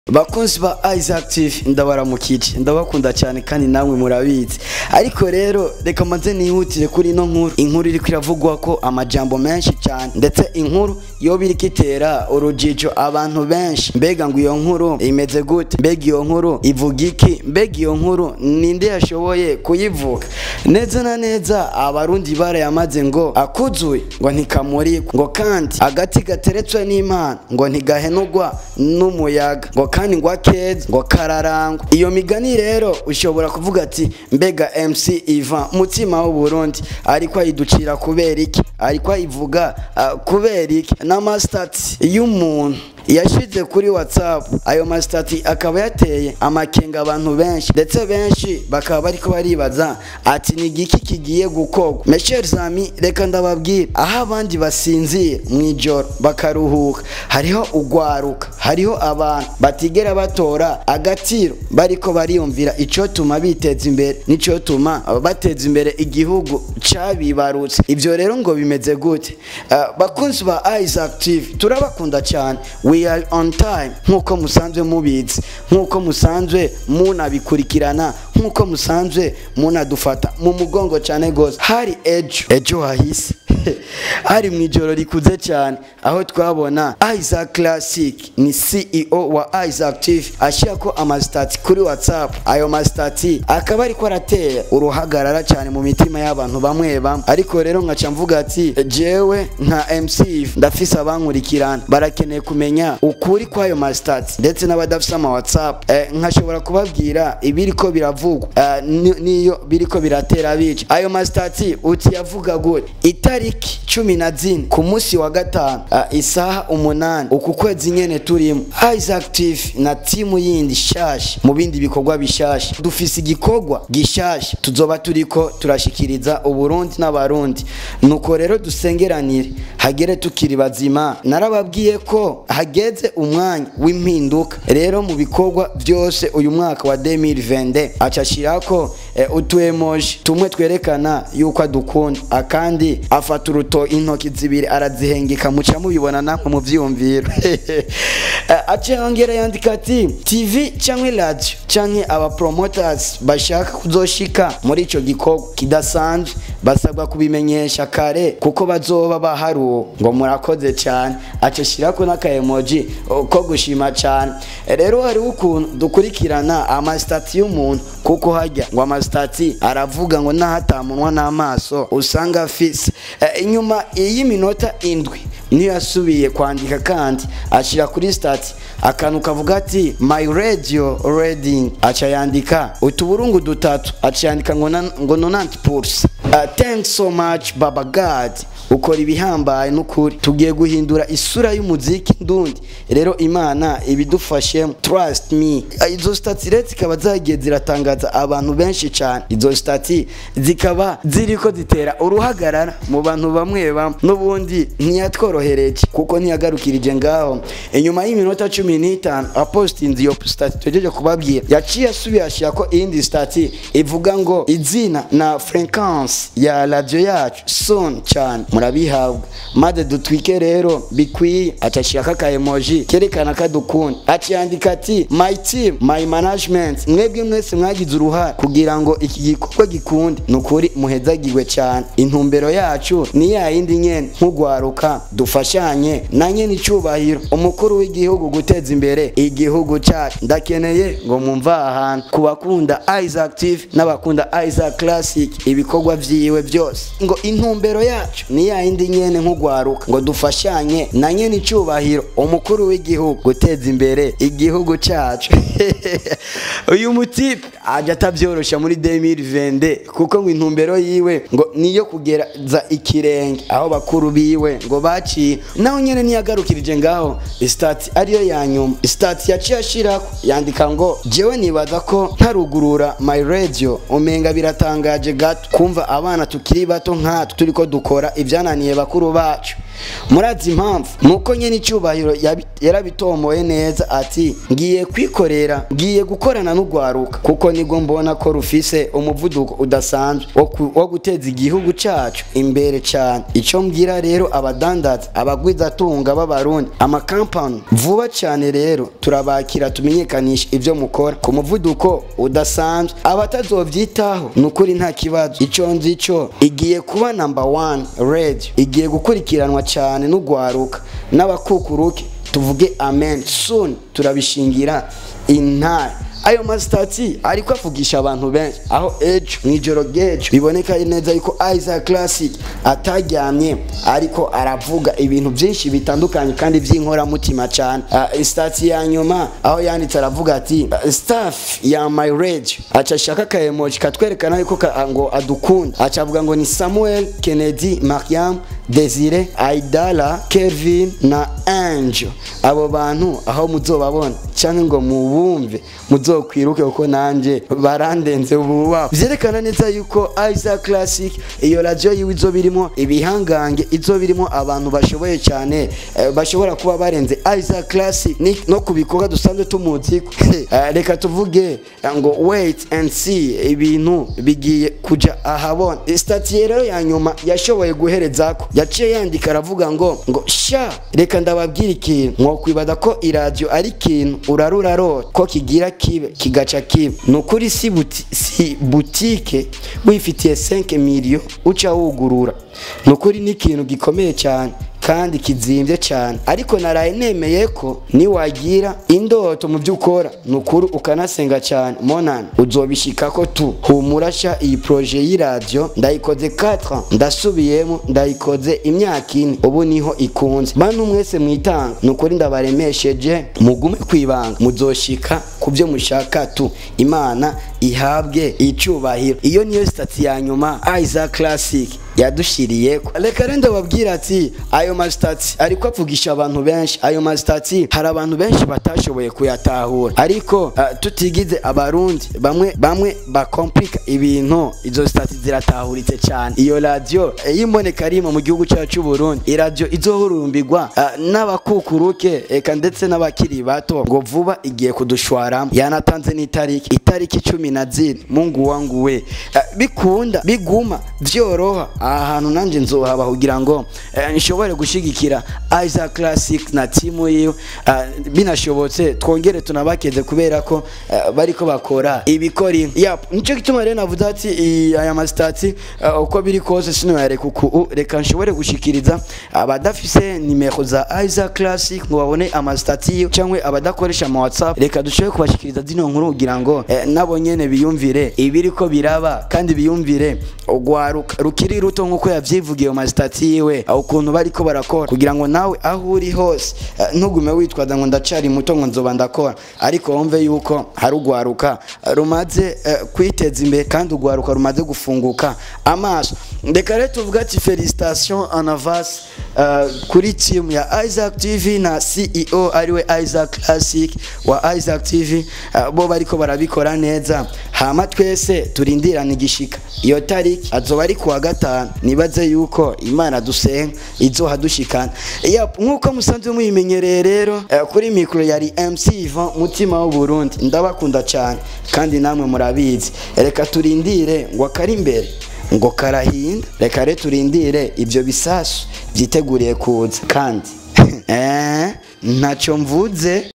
bakunzi ba Isaac TV ndabaramukije ndabakunda cyane kandi namwe murabizi ariko rero reka maze nihutire kuri ino nkuru inkuru iriko iravugwa ko amajambo menshi cyane ndetse inkuru yo biriko itera urujijo abantu benshi mbega ngo iyo nkuru imeze gute mbega iyo nkuru ivuga iki mbega iyo nkuru ninde yashoboye kuyivuga neza na neza abarundi barayamaze ngo akuzuye ngo ntikamurikwa ngo kandi agati gateretswe n'imana ngo ntigahenugwa n'umuyaga ngo kandi ngo akeza ngo kararangwa iyo migani rero ushobora kuvuga ati mbega MC Ivan mutima w'u Burundi ariko ayiducira kubera iki ariko ayivuga uh, kubera iki n'amastats y'umuntu yashize kuri whatsapp ayo masitati akaba yateye amakenga abantu benshi ndetse benshi bakaba bariko baribaza ati ni igiki kigiye gukorwa mesheri zami reka ndababwira aho abandi basinzira mu ijoro bakaruhuka hariho ugwaruka hariho abantu batigera batora agatiro bariko bariyumvira icotuma biteza imbere n'icotuma bateza imbere igihugu cabibarutse ivyo rero ngo bimeze gute uh, bakunzi ba Isaac TV turabakunda cyane we are on time nk'uko musanzwe mubizi nk'uko musanzwe munabikurikirana nk'uko musanzwe munadufata mu mugongo cyane gose hari ejo ejo hahise hari mu ijoro rikuze cyane aho twabona Isaac Classic ni CEO wa Isaac TV ashyira ko amasitati kuri WhatsApp ayo masitati akaba ariko aratera uruhagarara cyane mu mitima y'abantu bamwe bamwe ariko rero nkaca mvuga ati jewe nka MC ndafise abankurikirana barakeneye kumenya ukuri kw'ayo masitati ndetse n'abadafise ama WhatsApp eh, nkashobora kubabwira ibiriko biravugwa eh, niyo biriko biratera bica ayo masitati uti yavuga gute itariki cumi na zine ku munsi wa gatanu uh, isaha umunani uku kwezi nyene turimo Isaac TV na timu yindi shasha mu bindi bikorwa bishasha dufise igikorwa gishasha tuzoba turiko turashikiriza uburundi n'abarundi nuko rero dusengeranire hagere tukiri bazima narababwiye ko hageze umwanya w'impinduka rero mu bikorwa byose uyu mwaka wa 2022 acashirako eh, utu emoji tumwe twerekana yuko adukunda akandi afata uruto intoki zibiri arazihengeka muca mubibona namwe mu vyumviro ace yongera yandika ati tv canke radio canke aba promoters bashaka kuzoshika muri ico gikorwa kidasanzwe basabwa kubimenyesha kare kuko bazoba baharuwe ngo murakoze cyane ace shirako n'aka emoji ko gushima cyane rero hariho ukuntu dukurikirana amasitati y'umuntu kuko hajya ngo amasitati aravuga ngo n'ahatamunwa n'amaso usanga afise inyuma y'iminota indwi niyo yasubiye kwandika kandi ashyira kuri stati akantu kavuga ati my radio reading aca yandika utuburungu dutatu aca yandika ngo ngo nonanti pulse uh, thanks so much baba god ukora ibihambaye n'ukuri tugiye guhindura isura y'umuziki ndundi rero imana ibidufashemo trust me izo stati rero zikaba zagiye ziratangaza abantu benshi cyane izo stati zikaba ziriko zitera uruhagarara mu bantu bamwe bamwe n'ubundi ntiyatworohereje kuko ntiyagarukirije ngaho inyuma y'iminota cumi n'itanu apostinze iyo stati tugejeje kubabwira yaciye asubiye ashyira ko iyindi stati ivuga ngo izina na fréquence ya radio yacu son cyane murabihabwa maze dutwike rero bikwiye acashirako aka emoji kerekana kadukunda aciyandika ati my team my management mwebwe mwese mwagize uruhare kugira ngo iki gikorwa gikunde ni ukuri muhezagirwe cyane intumbero yacu ni ya yindi nyene nk'ugwaruka dufashanye na nyene icubahiro umukuru w'igihugu guteza imbere igihugu cyacu ndakeneye ngo mwumva ahantu ku bakunda Isaac TV n'abakunda Isaac Classic ibikorwa vyiwe byose ngo intumbero yacu ni ya yindi nyene nk'ugwaruka ngo dufashanye na nyene icubahiro umukuru w'igihugu guteza imbere igihugu cyacu uyu mutipe aje atavyorosha muri 2022 kuko ngo intumbero yiwe ngo niyo kugereza ikirenge aho bakuru biwe ngo baciye naho nyene niyagarukirije ngaho stati ariyo ya nyuma stati yaciye ashirako yandika ngo jewe nibaza ko ntarugurura my radio umenga biratangaje gato kumva abana tukiri bato nkatwe turiko dukora ivyananiye bakuru bacu murazi impamvu nuko nyene icyubahiro yabi- yarabitomoye neza ati ngiye kwikorera ngiye gukorana n'urwaruka kuko nibwo mbona ko rufise umuvuduko udasanzwe wo ku- wo guteza igihugu cacu imbere cyane icyo mbwira rero abadandaza abagwizatunga b'abarundi amakampani vuba cyane rero turabakira tumenyekanisha ibyo mukora ku muvuduko udasanzwe abatazovyitaho ni ukuri nta kibazo icyo nzi cyo igiye kuba number one radio igiye gukurikiranwa cyane n'urwaruka n'abakukuruke tuvuge amen soon turabishingira intare ayo masitati ariko avugisha abantu benshi aho ejo mu ijoro ry'ejo biboneka neza yuko Isaac Classic ataryamye ariko aravuga ibintu byinshi bitandukanye kandi by'inkoramutima cyane uh, sitati ya nyuma aho yanditse aravuga ati uh, staff ya my radio aca ashaka ka emoji katwerekana yuko ka, ngo adukunda aca avuga ngo ni Samuel Kennedy Mariam Desire Aidala Kevin na Angel abo bantu aho muzobabona cyangwa ngo mubumve muzokwiruke kuko nanje barandenze ububa vyerekana neza yuko Isaac Classic iyo radio yiwe izo birimo ibihangange izo birimo abantu bashoboye cyane eh, bashobora kuba barenze Isaac Classic ni no kubikorwa dusanzwe tumuzi Eh, reka tuvuge eh, ngo wait and see ibintu bigiye kuja ahabona stati rero ya nyuma yashoboye guherezako yaciye yandika aravuga ngo ngo sha reka ndababwira ikintu mwokwibada ko iradiyo ari ikintu urarurarota ko kigira kibe kigaca kibe ni ukuri si, buti, si butike wifitiye 5 miliyo uca wugurura ni ukuri ni ikintu gikomeye cyane kandi kizimbye cyane ariko naraye nemeye ko niwagira indoto mu byo ukora ni ukuri ukanasenga cyane monani uzobishikako tu humura sha iyi proje y'iradiyo ndayikoze 4 ndasubiyemo ndayikoze imyaka ine ubu niho ikunze bantu mwese mwitanga ni ukuri ndabaremesheje mugume kwibanga muzoshika ku byo mushaka tu imana ihabwe icyubahiro iyo niyo sitati ya nyuma Isaac Classic yadushiriye reka rero ndababwira ati ayo masitati ariko avugisha abantu benshi ayo masitati hari abantu benshi batashoboye kuyatahura ariko uh, tutigize abarundi bamwe bamwe bakomplika ibintu izo sitati ziratahuritse cyane iyo radiyo y'imboneka rimwe mu gihugu cyacu cy'u Burundi iradiyo izohurumbirwa uh, n'abakukuruke eka ndetse n'abakiri bato ngo vuba igiye kudushwaramo yanatanze n'itariki itariki cumi na zine mungu wangu we uh, bikunda biguma vyoroha aha hantu nanjye nzohaba kugira ngo eh, nshobore gushigikira Isaac Classic na timu yiwe ah, binashobotse twongere tunabakeze kubera ko eh, bariko bakora ibikori yap nico gituma rero navuze ati i- aya masitati uh, uko biri kose sinoyareka uku reka nshobore gushikiriza abadafise nimero za Isaac Classic ngo babone amasitati yiwe cyangwa abadakoresha ama WhatsApp reka dushobore kubashikiriza zino nkuru kugira ngo eh, nabo nyene biyumvire ibiriko biraba kandi biyumvire ugwaruka rukiri ruto nkuko yavyivugiye mu masitati yiwe aho ukuntu bariko barakora kugira ngo nawe aho uri hose eh, ntugume witwaza ngo ndacari muto ngo nzoba ndakora ariko wumve yuko hari ugwaruka eh, rumaze eh, kwiteza imbere kandi ugwaruka rumaze gufunguka amaso reka rero tuvuga ati felicitation en avance eh, kuri team ya Isaac TV na CEO ariwe Isaac Classic wa Isaac TV eh, bo bariko barabikora neza hama twese turindirana igishika iyo tariki azoba ari kuwa gatanu nibaze yuko imana dusenga izoha dushikana yap nkuko musanzwe muyimenyereye rero eh, kuri mikro yari MC Ivan mutima w'u Burundi ndabakunda cyane kandi namwe murabizi reka turindire ngo akari imbere ngo karahinda reka rero turindire ibyo bisasu byiteguriye kuza kandi eh ntacyo mvuze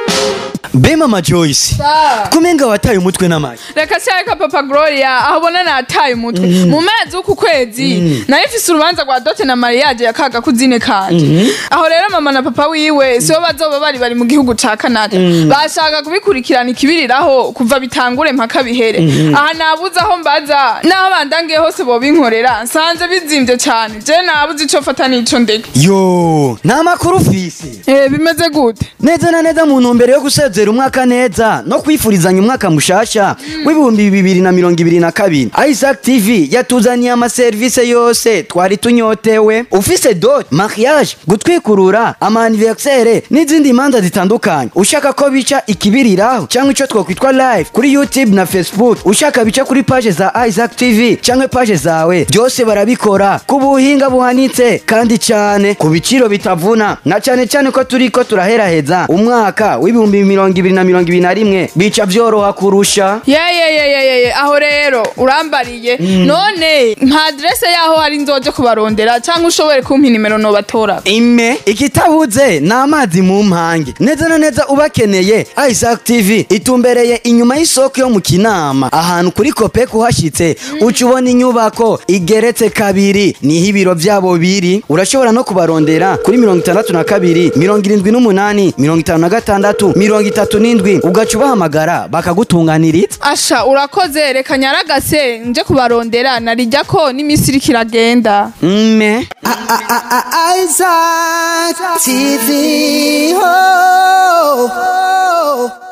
be mama joyce Sa. kumenga wataye umutwe n'amayi reka cyareka papa gloria aho ubona nataye umutwe mu mezi w'uku kwezi nayo ifise urubanza rwa dote na mariage ya kaga kuzine kanje aho rero mama na papa wiwe sibo bazoba bari bari mu gihugu ca canada bashaka kubikurikirana ikibiriraho kuva bitangure mpaka bihere aha nabuze aho mbaza n'aho bandangiye hose bobinkorera nsanze bizimvye cane je nabuze ico fata n'ico ndeka yo nta makuru ufise Eh, bimeze gute neza na neza mu ntumbero yo gusezera gusozera umwaka neza no kwifurizanya umwaka mushasha w'ibihumbi bibiri na mirongo ibiri na kabiri isaac tv yatuzaniye amaserivisi yose twari tunyotewe ufise dot mariage gutwikurura amaniversere n'izindi manza zitandukanye ushaka ko bica ikibiriraho cyangwa icyo twakwitwa live kuri youtube na facebook ushaka bica kuri paje za isaac tv cyangwa paje zawe byose barabikora ku buhinga buhanitse kandi cyane ku biciro bitavuna na cyane cyane ko turi ko turaheraheza umwaka w'ibihumbi mirongo ibiri na mirongo ibiri na rimwe bica byoroha kurusha yeyeyeyeyeye aho rero urambariye none nka aderese yaho hari nzoje kubarondera cyangwa ushobore kumpa inimero nobatora ime ikitabuze ni amazi mu mpange neza na neza ubakeneye isaac tv itumbereye inyuma y'isoko yo mu kinama ahantu kuri kope kuhashyitse uca ubona inyubako igeretse kabiri niho ibiro byabo biri urashobora no kubarondera kuri mirongo itandatu na kabiri mirongo irindwi n'umunani mirongo itanu na gatandatu mirongo itatu n'indwi ugaca ubahamagara bakagutunganiriza asha urakoze reka nyaragase nje kubarondera narijya ko n'iminsi iriko iragenda mme Isaac TV. Oh, oh, oh.